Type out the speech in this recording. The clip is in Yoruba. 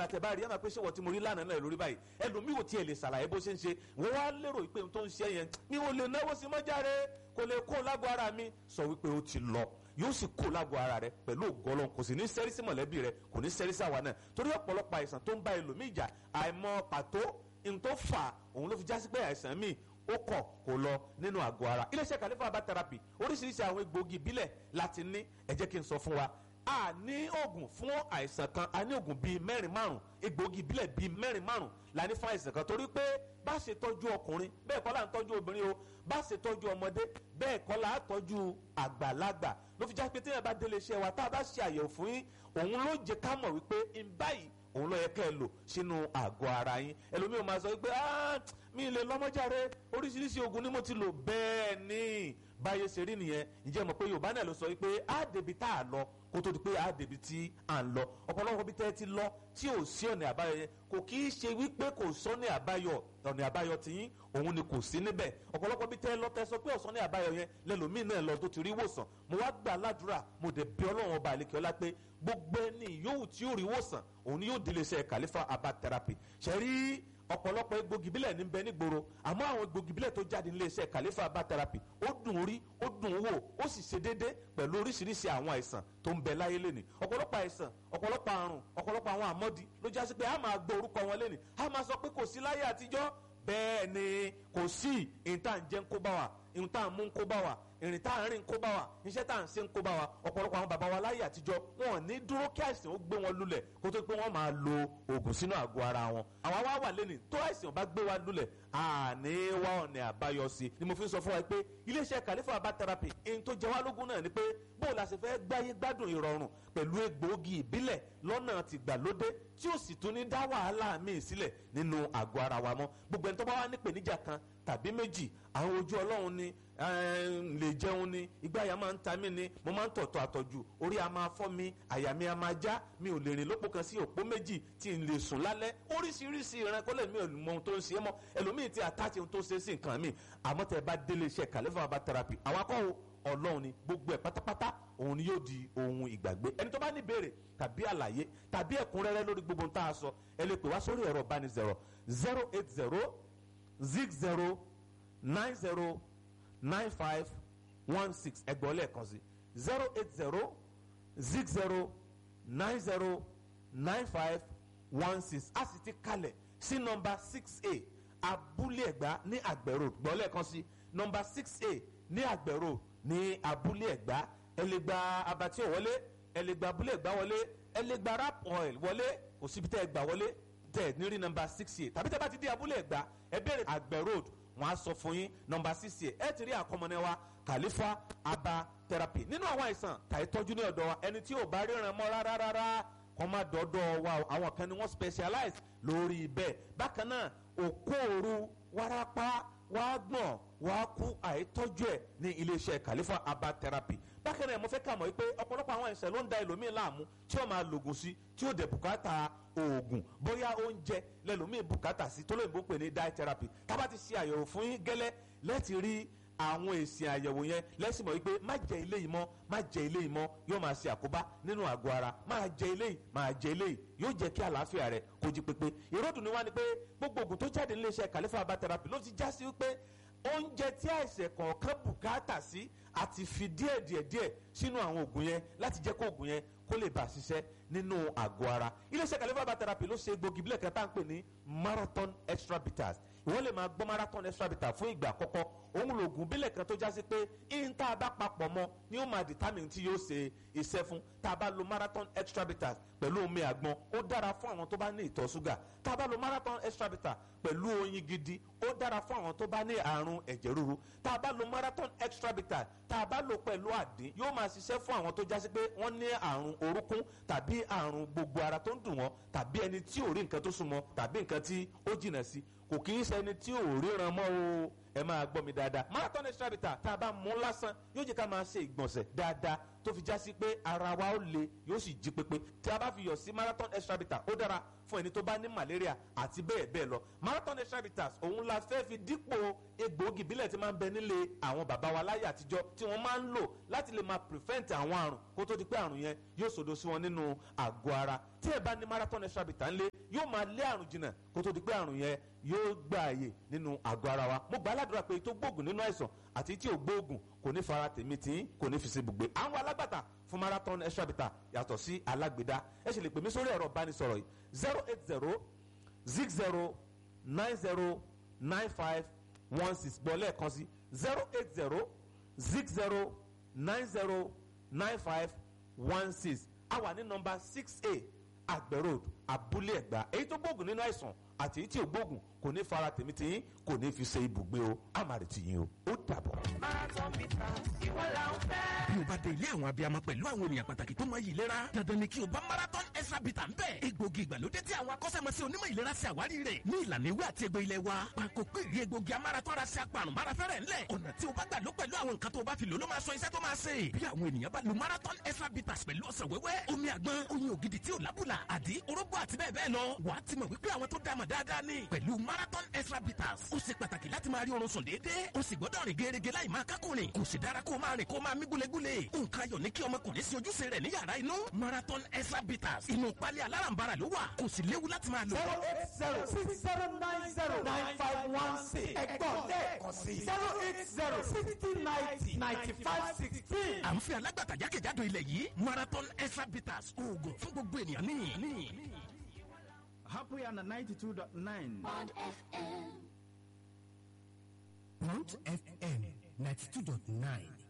ọ̀la tẹ bá rí ẹ máa pé ṣé wọ́n ti mo rí lánàá náà lórí báyìí ẹlòmíì ò tiẹ̀ lè ṣàlàyé bó ṣe ń ṣe wọ́n wá lérò pé ohun tó ń ṣe yẹn mi ò lè náwó sí mọ́járe kò lè kó lágbo ara mi sọ wípé ó ti lọ yóò sì kó lágbo ara rẹ pẹ̀lú ògọ́lọ́ kò sì ní sẹ́rí sí mọ̀lẹ́bí rẹ kò ní sẹ́rí sí àwa náà torí ọ̀pọ̀lọpọ̀ àìsàn tó ń bá ẹlòmíì jà àìmọ̀ pàtó n tó fà òun ló fi jásí pé àìsàn míì ó kọ̀ kó lọ nínú àgọ́ ara iléeṣẹ́ kàlífà bá therapy oríṣiríṣi àwọn egbòogi ìbílẹ̀ láti ní ẹ jẹ́ kí n sọ fún wa a ní oògùn fún àìsàn kan a ní oògùn bíi mẹ́rin márùn egbòogi ìbílẹ̀ bíi mẹ́rin márùn la ní fún àìsàn kan torí pé bá ṣe tọ́jú ọkùnrin bẹ́ẹ̀ kọ́ là ń tọ́jú obìnrin o bá ṣe tọ́jú ọmọdé bẹ́ẹ̀ kọ́ là á tọ́jú àgbàlagbà ló fi já pé téèyàn bá délé iṣẹ́ wa tá a bá ṣe àyẹ̀wò fún yín òun ló jẹ́ ká mọ̀ wípé ń báyìí òun ló yẹ kẹ́ ẹ lò sínú àgọ́ ara yín ẹlòmíì ò máa sọ wípé mi lè lọ́mọ́járe oríṣiríṣi oògùn ni mo ti lò bẹ́ẹ̀ ni báyé ṣe rí nìyẹn ǹjẹ́ mọ̀ pé yorùbá náà ló sọ wípé á débi tá a lọ kó tó di pé á débi tí à ń lọ ọ̀pọ̀lọpọ̀ bí tẹ́ ẹ ti lọ tí ò sí ọ̀nà àbáyọ yẹn kò kì í ṣe wípé kò sọ́nà àbáyọ ọ̀nà àbáyọ tiyín òun ni kò sí níbẹ̀ ọ̀pọ̀lọpọ̀ bí tẹ́ ẹ lọ tẹ́ sọ pé ọ̀sán ní àbáyọ yẹn lẹ́lòmíì náà lọ tó ti rí wòsàn mo wá gbà ládùúrà mo dẹ̀ bí ọlọ́run ọba àlekè ọlá pé gbogbo ẹni yòówù tí yóò rí wòsàn òun ni yóò délé iṣẹ́ kàlífà abba therapy ṣẹ́rí ọ̀pọ̀lọpọ̀ egbògi bílẹ̀ ní bẹ nígboro àmọ́ àwọn egbògi bílẹ̀ tó jáde nílé iṣẹ́ kàlífà bá therapy ó dùn rí ó dùn wò ó sì ṣe déédé pẹ̀lú oríṣiríṣi àwọn àìsàn tó ń bẹ láyé lẹ́nìí ọ̀pọ̀lọpọ̀ àìsàn ọ̀pọ̀lọpọ̀ àrùn ọ̀pọ̀lọpọ̀ àwọn àmọ́dí ló já sí pé a máa gbọ́ orúkọ wọn lẹ́nìí a máa sọ pé kò sí láyé àtijọ́ bẹ́ẹ̀ ni kò sí ìta ń jẹ́ ń kó bá wa ìta ń mú ń kó bá wa ìrìn tá à ń rìn ń kó bá wa iṣẹ́ tá à ń ṣe ń kó bá wa ọ̀pọ̀lọpọ̀ àwọn bàbá wa láyé àtijọ́ wọn ò ní dúró kí àìsàn ó gbé wọn lulẹ̀ kó tó pé wọ́n máa lo oògùn sínú àgọ́ ara wọn. àwa wá wà lẹ́nìí tó àìsàn bá gbé wa lulẹ̀ àní wá ọ̀nà àbáyọ sí ni mo fi ń sọ fún wa pé iléeṣẹ́ Khalifa Herbal Therapy ẹni tó jẹ wá lógún náà ni pé bóò la ṣe fẹ́ gbáyé gbádùn ìrọ̀rùn pẹ̀lú egbòogi ìbílẹ̀ lọ́nà tìgbàlódé tí ó sì tún ní dá wàhálà míì sílẹ̀ nínú àgọ́ ara wa mọ́ gbogbo ẹni tó bá wà nípèníjà kan tàbí méjì àwọn ojú ọlọ́run ni lè jẹun ni ìgbáyà máa ń ta mí ni mo máa ń tọ̀tọ̀ àtọ̀jù orí a máa fọ́ mi àyà mi a máa já mi ò lè rìn lópò kan sí òpó méjì tí n lè sùn lálẹ́ oríṣiríṣi ìrànkọ́lẹ̀ mi ò mọ ohun tó ń ṣe é mọ́ ẹlòmíì ti àtàtì ohun tó ṣe é sí nǹkan mi àmọ́ tẹ́ ẹ bá délé iṣẹ́ Khalifa Herbal Therapy àwọn akọ́wò ọlọ́run ni gbogbo ẹ̀ pátápátá òun ni yóò di ohun ìgbàgbé ẹni tó bá ní ìbéèrè tàbí àlàyé tàbí ẹ̀kúnrẹ́rẹ́ lórí gbogbo ohun tá a sọ ẹ lè pè wá sórí ẹ̀rọ ìbánisọ̀rọ̀ zero eight zero zig zero nine zero nine five one six ẹgbọ́n lẹ́ẹ̀kan sí zero eight zero zig zero nine zero nine five one six a sì ti kalẹ̀ sí nọ́mbà six a abúlé ẹ̀gbá ní àgbẹ̀rò gbọ́n lẹ́ẹ̀kan sí nọ́mbà six a ní àgbẹ̀rò ní abúlé ẹ̀gbá ẹ lè gba abatí wọlé ẹ lè gba abúlé ẹ̀gbá wọlé ẹ lè gba rap oil wọlé kò síbi tẹ́ ẹ gbà wọlé tẹ́ ẹ ní rí nọ́mbà six a tàbí tẹ́ bá ti dé abúlé ẹ̀gbá ẹ bẹ̀rẹ̀ àgbẹ̀ road wọn á sọ fún yín nọ́mbà six a ẹ ti rí àkọmọnẹ wa Khalifa Herbal Therapy nínú àwọn àìsàn tàyè tọ́jú ní ọ̀dọ̀ wa ẹni tí ò bá ríran mọ́ rárá rárá kọ́ má dọ́dọ̀ wa àwọn kan ni wọ́n specialize lórí bẹ́ẹ̀ bákan náà òkóòrú wárápá wàá gbọ̀n wàá kú àìtọ́jú ẹ̀ ní iléeṣẹ́ Khalifa Herbal Therapy bákan náà mo fẹ́ kà mọ́ pé ọ̀pọ̀lọpọ̀ àwọn àìsàn ló ń da ẹlòmíì láàmú tí ó máa lògùn sí tí ó dẹ̀ bùkátà oògùn bóyá oúnjẹ lẹ́lòmíì bùkátà sí tó lóyìnbó pè ní diet therapy tábà ti ṣe àyẹ̀wò fún yín gẹ́lẹ́ lẹ́ẹ̀tì rí àwọn èsì àyẹ̀wò yẹn lẹ́sìn mọ̀ wípé má jẹ ilé yìí mọ́ má jẹ ilé yìí mọ́ yóò máa ṣe àkóbá nínú àgọ́ ara máa jẹ ilé yìí máa jẹ ilé yìí yóò jẹ́ kí àlàáfíà rẹ̀ kó jí pépé ìròdùn ni wá ni pé gbogbo oògùn tó jáde níléeṣẹ́ Khalifa Herbal Therapy ló ti já sí wípé oúnjẹ tí àìsàn kọ̀ọ̀kan bùkátà sí àti fi díẹ̀ díẹ̀ díẹ̀ sínú àwọn oògùn yẹn láti jẹ́ kó oògùn yẹn kó lè bá ṣiṣẹ́ nínú àgọ́ ara iléeṣẹ́ Khalifa Herbal Therapy ló ṣe egbògi bílẹ̀ kan tá à ń pè ní marathon extra bitters ìwọ́n lè máa gbọ́ marathon extra bitters fún ìgbà àkọ́kọ́ òun lòògùn bílẹ̀ kan tó já sí pé ihun tá a bá papọ̀ mọ́ ni ó máa determine tí yóò ṣe iṣẹ́ fún tá a bá lo marathon extra bitters pẹ̀lú omi àgbọn ó dára fún àwọn tó bá ní ìtọ̀ ṣúgà tá a bá lo marathon extra bitters pẹ̀lú oyin gidi ó dára fún àwọn tó bá ní àrùn ẹ̀jẹ̀ ríru tá a bá lo marathon extra bitters tá a bá lo pẹ̀lú àdín yóò máa ṣiṣẹ́ fún àwọn tó já sí pé wọ́n ní àrùn orúnkún tàbí àrùn gbogbo ara tó ń dùn wọ́n tàbí ẹni tí ò rí nǹkan tó súnmọ́ tàbí nǹkan tí ó jìnà sí kò kì í ṣe ẹni tí ò ríran mọ́ o ẹ máa gbọ́ mi dáadáa marathon extra bitter tá a bá mú lásán yóò jẹ́ ká máa ṣe ìgbọ̀nsẹ̀ dáadáa tó fi já sí pé ara wa ó le yóò sì jí pépé tí a bá fi yọ̀ sí marathon extra bitter ó dára fún ẹni tó bá ní malaria àti bẹ́ẹ̀ bẹ́ẹ̀ lọ marathon extra bitters òun la fẹ́ fi dípò egbòogi ìbílẹ̀ tí máa ń bẹ nílé àwọn bàbá wa láyé àtijọ́ tí wọ́n máa ń lò láti lè máa prevent àwọn àrùn kó tó di pé àrùn yẹn yóò sòdo sí wọn nínú àgọ́ ara tí ẹ bá ní marathon extra bitter ńlẹ̀ yóò máa lé àrùn jìnnà kó tó di pé àrùn yẹn yóò gba àyè nínú àgọ́ ara wa mo gbà á ládùúrà pé tó gbóògùn nínú àìsàn àti tí ò gbóògùn kò ní fara tèmi tí kò ní fi ṣe ibùgbé àwọn alágbàtà fún marathon extra bitter yàtọ̀ sí alágbèdá ẹ ṣe lè pè mí sórí ẹ̀rọ ìbánisọ̀rọ̀ yìí zero eight zero zig zero nine zero nine five one six gbọ́ lẹ́ẹ̀kan sí zero eight zero zig zero nine zero nine five one six a wà ní nọmba six a àgbẹ̀ road abúlé ẹ̀gbá èyí tó gbóògùn nínú àìsàn àti èyí tí ò gbóògùn kò ní fara tèmi tìyín kò ní fi ṣe ibùgbé o àmàrè tìyín o ó dàbọ̀. marathon bitters ìwọ la ń fẹ́. bí o bá dé ilé àwọn abiyamọ pẹ̀lú àwọn ènìyàn pàtàkì tó mọ iyì ìlera dandan ni kí o bá marathon extra bitter ń bẹ̀. egbògi ìgbàlódé tí àwọn akọ́ṣẹ́mọṣẹ́ onímọ̀ ìlera ṣe àwárí rẹ̀ ní ìlànà ewé àti egbò ilẹ̀ wa. pàkó pé ìrí egbògi amarathon ra ṣe apàrùn márafẹ́rẹ́ ńlẹ̀. ọ̀nà tí o bá gbà ló pẹ̀lú àwọn nǹkan tó o bá fi lò ló máa sọ iṣẹ́ tó máa ṣe. bí àwọn ènìyàn bá lo marathon extra bitters pẹ̀lú ọsàn wẹ́wẹ́ omi àgbọn oyin ògidì tí ò lábùlà àdí orógbó àti bẹ́ẹ̀ bẹ́ẹ̀ lọ wàá ti mọ̀ wípé àwọn tó dáàmọ̀ dáadáa ni pẹ̀lú marathon extra bitters ó ṣe pàtàkì láti máa rí oorun sùn déédéé ó sì gbọ́dọ̀ rìn gẹ́gẹ́ láì máa kákùnrin kò sì dára kó máa rìn kó máa mí gúlegúle nǹkan ayọ̀ ní kí ọmọkùnrin sí ojúṣe rẹ̀ ní yàrá inú marathon extra bitters inú pálí alárànbarà ló wà kò sì léwu láti máa lò. zero eight zero six zero nine zero nine five one six ẹ̀gbọ́n lẹ́ẹ̀kan sí zero eight zero sixty ninety ninety five sixteen. à ń fi alágbàtà jákèjádò ilẹ̀ yìí marathon extra bitters oògùn fún gbogbo ènìyàn ní. Happy and 92.9. Mount FM 92.9